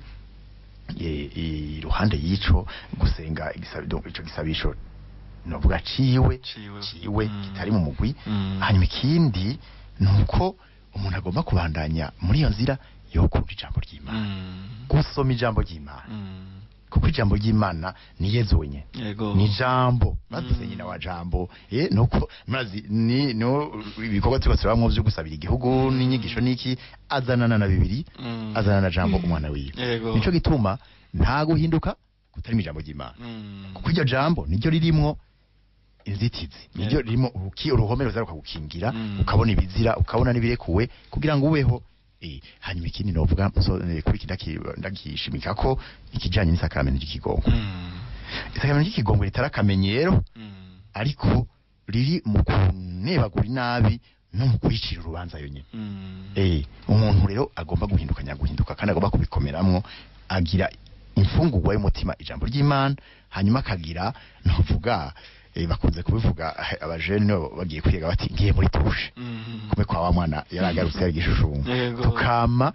e- e- iruhande y'ico gusenga igisabi- donc ico gisabisho novuga ciwe Ciwe. ciwe Mm. kitari mu mugwi Mm. hanyuma ikindi nuko umuntu agomba kubandanya muri iyo nzira yo kumva ijambo ry'imana Mm. gusoma ijambo ry'imana Mm. kuko ijambo ry'imana ni yezu wenyene yego ni jambo maze Mm. nyina wa jambo eh nuko mazi ni no ibikorwa turiko turabamwo vyo gusabira igihugu n'inyigisho niki azanana na bibiri Mm. azanana na jambo umwana wiwe Yego. nico gituma nta guhinduka kutari mu ijambo ry'imana Mm. kuko iryo jambo niryo ririmwo inzitizi niryo Yego. ririmo uruki uruhome ruzaruka gukingira Mm. ukabona ibizira ukabona n'ibirekuwe kugira ngo ubeho eh hanyuma ikindi novuga so, eh, kuri kidaki ndagishimika ko ikijanye n'isakramento ry'ikigongo Mm. isakramento ry'ikigongo ritari akamenyero Mm. ariko riri mu kunebagura inabi no mu kwicira urubanza yonyine Mm. eh umuntu rero agomba guhinduka nyaguhinduka kandi agomba kubikomeramwo agira imfungurwa y'umutima ijambo ry'Imana hanyuma akagira novuga eh, bakunze kubivuga eh, abajene nibo bagiye kwiga bati ngiye muri tushe Mhm. kumbe kwa wa mwana yaragarutse yari igishushumu Yego. tukama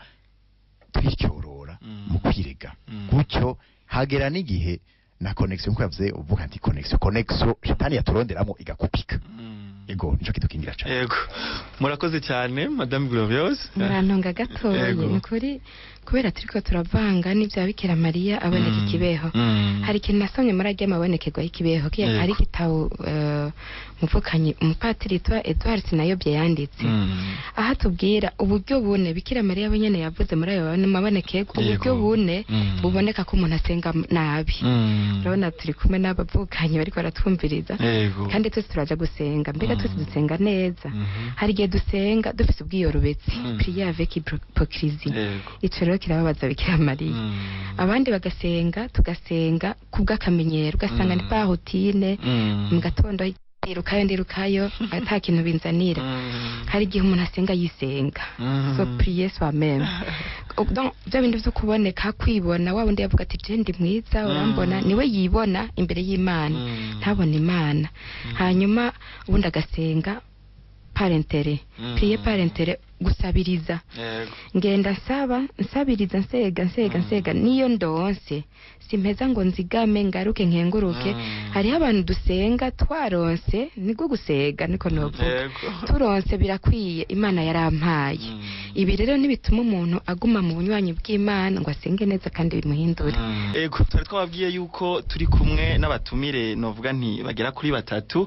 twicyorora Mm. mu kwirega Mm. gutyo hagera n'igihe na connexion nkuko yavuze uvuga nti connexion connexion shetani yaturonderamo igakupika Mhm. ego nico kidukingira cyane Yego. Murakoze cyane Madame Gloriose. murantunga gatoya Yego. ni ukuri kubera turiko turavanga n'ibya bikira mariya aboneka Mm. ikibeho Mm. hari ikintu nasomye muri ajya amabonekerwa y'ikibeho kiya Yego. hari igitabo eh, umuvukanyi umupatiri yitwa Edward Sinayobye yanditse Mm. aha tubwira uburyo bune bikira mariya we nyene yavuze muri ayo mabonekerwa uburyo Yego. bune Mm. buboneka ko umuntu asenga nabi Mm. urabona turi kumwe n'abavukanyi bariko baratwumviriza Yego. kandi twese turaja gusenga mbega Mm. twese dusenga neza Mhm. hari igihe dusenga dufise ubwiyorobetsi Mm. prière avec hypocrisie Yego. ico rero kirababaza bikira mariya Mm. abandi bagasenga tugasenga kubw'akamenyero ugasanga Mm. ni pa routine Mm. mu gatondo ndirukayo ndirukayo ata kintu binzanira Mm. hari igihe umuntu asenga yisenga Mm. so prier soi même donc bya bindi vyo kuboneka kwibona wa wundi yavuga ati je ndi mwiza urambona Mm. niwe yibona imbere y'imana Mm. ntabona imana hanyuma ubundi agasenga parentere Mm. prier parentere gusabiriza Yego. ngenda nsaba nsabiriza nsega nsega Mm. nsega niyo ndonse simpeza ngo nzigame ngaruke nkenguruke Mm. hariho abantu dusenga twaronse niko gusega niko novuga Yego. turonse birakwiye imana yarampaye Mm. ibi rero ntibituma umuntu aguma mu bunywanyi bw'imana ngo asenge neza kandi bimuhindure Mm. Ego twari twababwiye yuko turi kumwe n'abatumire novuga nti bagera kuri batatu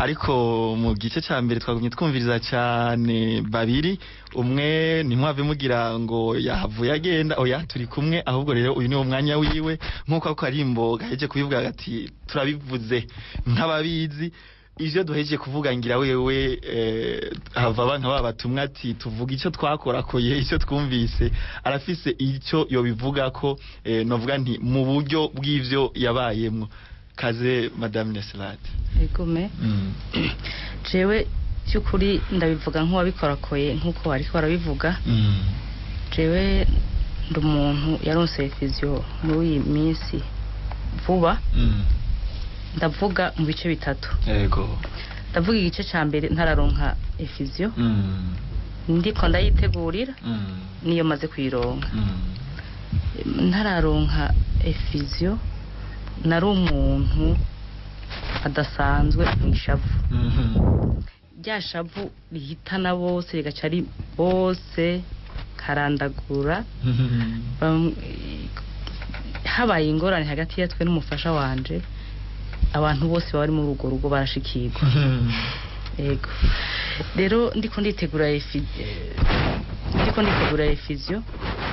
ariko mu gice ca mbere twagumye twumviriza cane babiri umwe ntimwave mugira ngo yahavuye agenda oya turi kumwe ahubwo rero uyu niwo mwanya wiwe nk'uko ako karimbo gaheje kubivuga gati turabivuze nk'ababizi ivyo duhejeje kuvuga ngira wewe eh, hava banka ba batumwa ati tuvuga ico twakorakoye ico twumvise arafise ico yobivuga ko eh, novuga nti mu buryo bw'ivyo yabayemwo kaze madame Neslate Egume jewe by'ukuri ndabivuga nk'uwabikorakoye nk'uko bariko barabivuga jewe ndi umuntu yaronse fizio muri iyi minsi vuba ndavuga mu bice bitatu yego ndavuga igice ca mbere ntararonka efizio ndiko ndayitegurira niyo maze kuyironka ntararonka efizio nari umuntu adasanzwe mu ishavu rya shavu rihitana bose rigaca ari bose karandagura Bam- habaye ingorane hagati yatwe n'umufasha wanje abantu bose baba bari muri urwo rugo barashikirwa yego rero ndiko nditegura efi- eh, ndiko nditegura efizio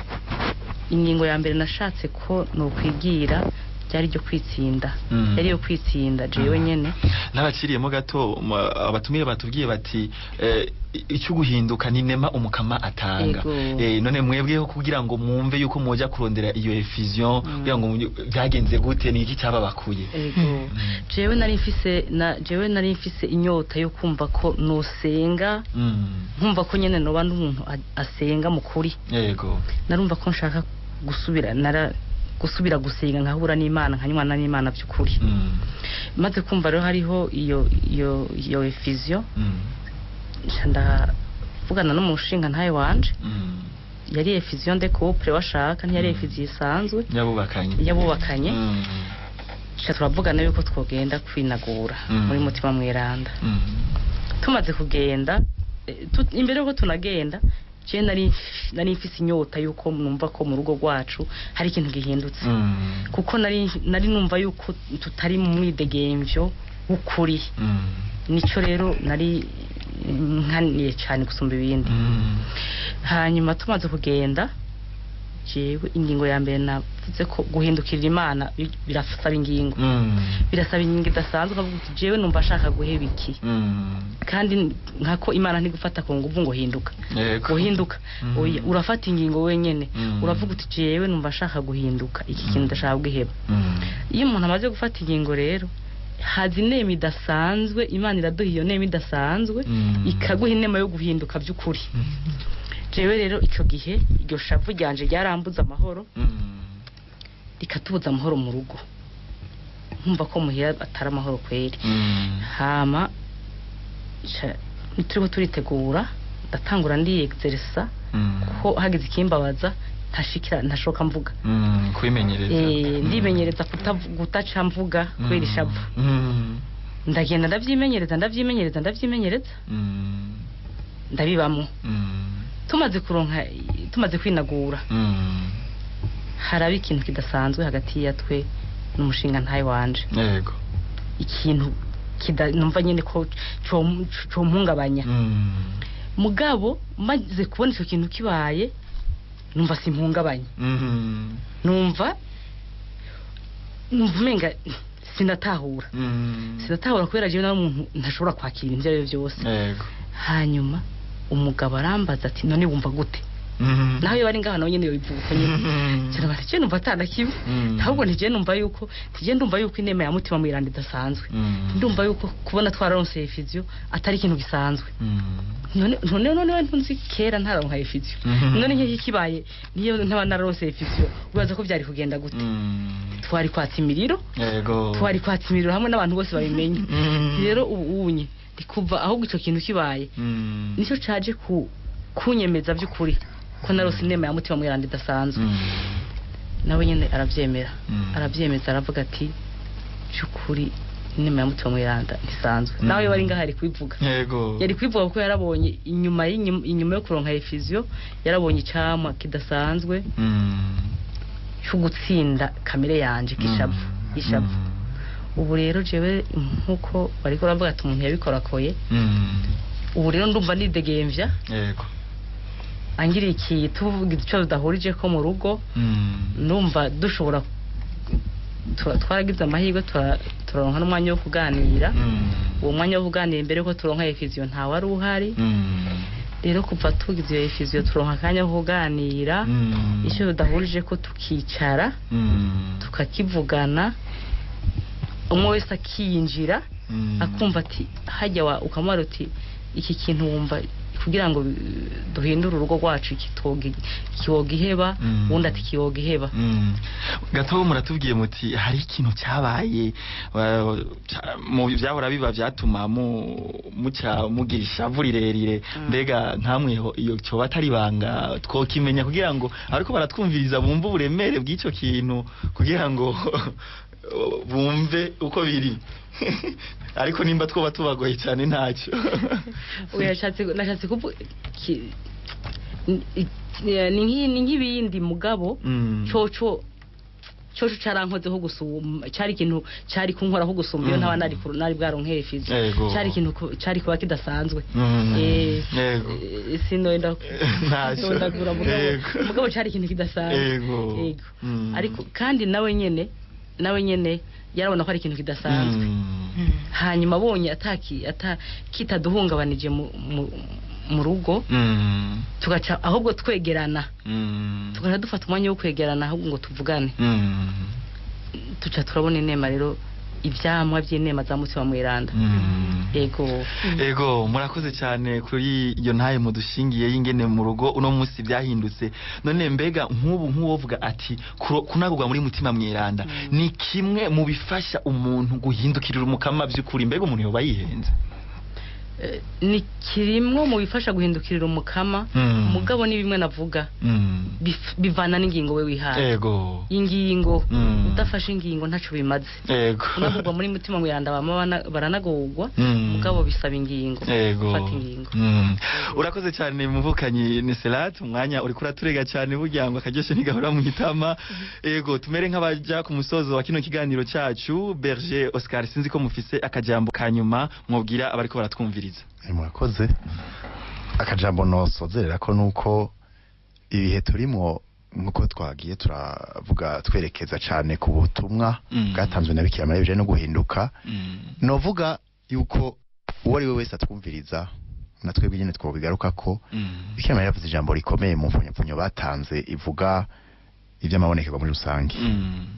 ingingo ya mbere nashatse ko nokwigira ryari ryo kwitsinda Mm. yari yo kwitsinda jewe nyene n'abaciriyemo gato ma- abatumire batubwiye bati eh, icyo guhinduka ni nema umukama atanga Yego. eh, none mwebweho kugira ngo mwumve yuko mwoja kurondera iyo effusion Mm. kugira ngo mu- byagenze gute ni iki cyababakuye ego jewe nari mfise na jewe nari mfise inyota yo kumva ko nosenga Mm. nkumva ko nyene noba n'umuntu a- asenga mu kuri yego narumva ko nshaka gusubira nara gusubira gusenga nkahura n'imana nkanywana n'imana by'ukuri Mm. maze kumva rero hariho iyo iyo iyo efizio Mm. nca ndavugana n'umushinga ntayo wanje Mm. yari efizio de couple washaka ntiyari Mm. efizio isanzwe yabubakanye yabubakanye Mm. nca turavugana yuko twogenda kwinagura Mm. muri mutima mweranda Mm. tumaze kugenda eh, tu- imbere yuko tunagenda je nari nari mfise inyota yuko numva ko mu rugo rwacu hari ikintu gihindutse Mm. kuko nari nari numva yuko tutari mu mwidegemvyo w'ukuri Mm. nico rero nari nkaniye cyane gusumba ibindi Mm. hanyuma tumaze kugenda jewe ingingo ya mbere navuze ko guhindukirira imana bi- birasaba ingingo Mm. birasaba ingingo idasanzwe ukavuga uti jewe numva ashaka guheba iki Mm. kandi nkako imana ntigufata ku nguvu ngo hinduka Yego. guhinduka Mhm. oya urafata ingingo wenyene Mhm. uravuga uti jewe numva ashaka guhinduka iki Mhm. kintu ndashaka guheba Mm. iyo umuntu amaze gufata ingingo rero haza inema idasanzwe imana iraduha iyo nema idasanzwe Mhm. ikaguha inema yo guhinduka by'ukuri Mm. jewe rero icyo gihe iryo shavu ryanje ryarambuza amahoro Mm. rikatubuza amahoro mu rugo nkumva ko muhira atari amahoro kweri Mm. hama ca- turiko turitegura ndatangura ndiyegizerisa Mm. ko hagize ikimbabaza ntashikira ntashoka mvuga Mm. kwimenyereza Eh, Mm. ndimenyereza kutavu- kutaca mvuga kubera Mm. ishavu Mm. ndagenda ndavyimenyereza ndavyimenyereza ndavyimenyereza Mm. ndabibamwo Mm. tumaze kuronka tumaze kwinagura Mm. haraba ikintu kidasanzwe hagati ya twe n'umushinga ntaye wanje yego ikintu kida numva nyene ko com- compungabanya Mm. mugabo maze kubona ico kintu kibaye numva simpungabanye Mm. numva numva umenga sinatahura Mm. sinatahura kubera jewe nawe umuntu ntashobora kwakira ibintu ivyo ari vyo vyose yego hanyuma umugabo arambaza ati none wumva gute Mm. nawe bari ngaha nawe nyene yobivuka nyene Mm. cyane bati je numva atana kimwe Mm. ahubwo ntije numva yuko ntije ndumva yuko inema ya mutima mwiranda idasanzwe Mm. ndumva yuko kubona twararonseye fizio atari ikintu gisanzwe Mm. none none none ntunzi kera ntararonka fizio Mhm. none nk'iki kibaye niyo ntaba nararonseye fizio ubaza ko byari kugenda gute Mm. twari kwatsa imiriro yego twari kwatsa imiriro hamwe n'abantu bose babimenye Mm. rero ubu unye ndikuva ahubwo ico kintu kibaye Mm. nicyo caje ku kunyemeza by'ukuri ko narose inema ya mutima mwiranda idasanzwe Mm. nawe nyine arabyemera Mm. arabyemeza aravuga ati by'ukuri inema ya mutima mwiranda ntisanzwe Mm. nawe bari ngaho ari kubivuga yego yari kubivuga kuko yarabonye inyuma y'inyuma inyuma yo kuronka efizio yarabonye icamwa kidasanzwe Mm. cyo gutsinda kamere yanje kishavu Mm. ishavu Mm. ubu rero jewe nkuko bariko baravuga ati umuntu yabikorakoye Mm. ubu rero ndumva nidegemvya yego angiriye iki tuvuga icyo tudahurije ko mu rugo Mm. numva dushobora tura- twaragize amahirwe tura- turaronka n'umwanya wo kuganira Mm. uwo mwanya wo kuganira imbere ko turonka efiziyo ntawe wari uhari Mm. rero kuva tugize iyo efiziyo turonka akanya ko kuganira Mm. icyo tudahurije ko tukicara Mm. tukakivugana umwe wese akiyinjira Mm. akumva ati hajya wa ukamubara uti iki kintu wumva kugira ngo uh, duhindure urugo rwacu kitoga kiwoga iheba Mm. uwundi ati kiwoga iheba Mm. gato muratubwiye muti hari ikintu cyabaye wa- ca- mu byahora biba byatuma mu muca mugira ishavu rirerire Mm. mbega nkamweho iyo cyoba atari banga twokimenya kugira ngo ariko baratwumviriza bumve uburemere bw'icyo kintu kugira ngo bumve uko biri ariko nimba twoba tubagoye cyane ntacyo oya nashatse nashatse kuvuga ki- ni ni nk'i- ni nk'ibindi mugabo Mm. coco coco carankozeho gusuma cari ikintu cari kunkoraho gusuma iyo Mm. ntaba nari ku- nari bwaronkeye fizi Yego. cari ikintu ku- cari kuba kidasanzwe Mm. Eh, Yego. eh, sinoenda Ntacyo. ndondagura mugabo Yego. mugabo cari ikintu kidasanzwe Yego. Yego. Mm. ariko kandi nawe nyene nawe nyene yarabona ko ari ikintu kidasanzwe Mm. hanyuma abonye ataki ata kitaduhungabanije mu, mu, mu rugo Mm. tugaca ahubwo twegerana Mm. tugaca dufata umwanya wo kwegerana ahubwo ngo tuvugane Mm. tuca turabona inema rero ivyamwa vy'inema za mutima mweranda Mm. yego ego murakoze cyane kuri iyo ntaye mudushingiye y'ingene mu rugo uno munsi byahindutse none mbega nk'ubu nk'uwovuga ati kuro- kunagurwa muri mutima mweranda Mm. ni kimwe mu bifasha umuntu guhindukirira umukama by'ukuri mbega umuntu yoba yihenze Eh, ni kirimwo mu bifasha guhindukirira umukama Mm. mugabo ni bimwe navuga Mm. bif- bivana n'ingingo we wihaye ego ingingo Mm. udafashe ingingo ntaco bimaze ego kunagurwa muri mutima mweranda bama bana- baranagurwa Mm. mugabo bisaba ingingo ego gufata ingingo Mm. urakoze cyane muvukanyi ni Selat umwanya uri kuraturega cyane burya ngo akaryoshe ntigahora mu itama ego tumere nk'abaja ku musozo wa kino kiganiro cyacu Berger Oscar sinzi ko mufise akajambo kanyuma mwobwira abariko baratwumviriza Eh, murakoze akajambo nosozerera ko nuko ibihe turimo nkuko twagiye turavuga twerekeza cyane ku butumwa Mm. bwatanzwe na bikira mariya bijanye no guhinduka Mm. novuga yuko uwo ari we wese atwumviriza na twebwe nyine twobigaruka ko Mm. bikira mariya yavuze ijambo rikomeye mu mfunyapfunyo batanze ivuga iby'amabonekerwa muri rusange Mm.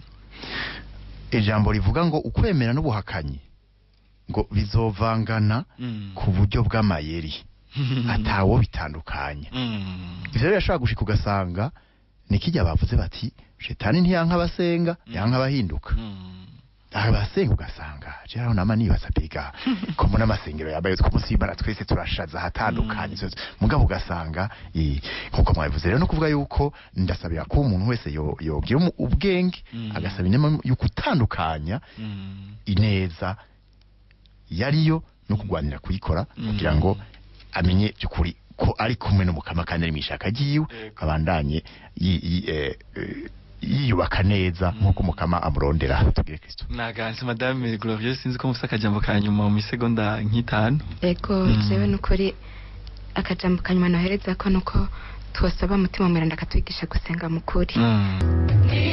ijambo rivuga ngo ukwemera n'ubuhakanyi ngo bizovangana Mm. ku buryo bw'amayeri atawo bitandukanya Mm. ivyo rero birashobora gushika ugasanga ni kijya bavuze bati shetani ntiyanka abasenga yanka abahinduka Mm. abasenga ugasanga jeraho nama nibaza biga ko mbona amasengero yabaye ku munsi w'imana twese turashaza ahatandukanye Mm. mugabo ugasanga eh, nkuko mwabivuze rero no kuvuga yuko ndasabira ko umuntu wese yo- yogira umu- ubwenge Mm. agasaba inema yo gutandukanya Mm. ineza yariyo no kugwanira kuyikora Mm. kugira ngo amenye by'ukuri ko ari kumwe n'umukama kandi ari mu ishaka ryiwe Yego. abandanye yi- yi- eh, eh, yiyubaka neza nk'uko umukama amurondera tubwire kristo naganze madame glorieuse sinzi ko mufite akajambo ka nyuma mu misegonda nk'itanu ego Mm. jewe nukuri akajambo kanyuma nohereza ko nuko twasaba mutima mweranda akatwigisha gusenga mu kuri Mm. Ni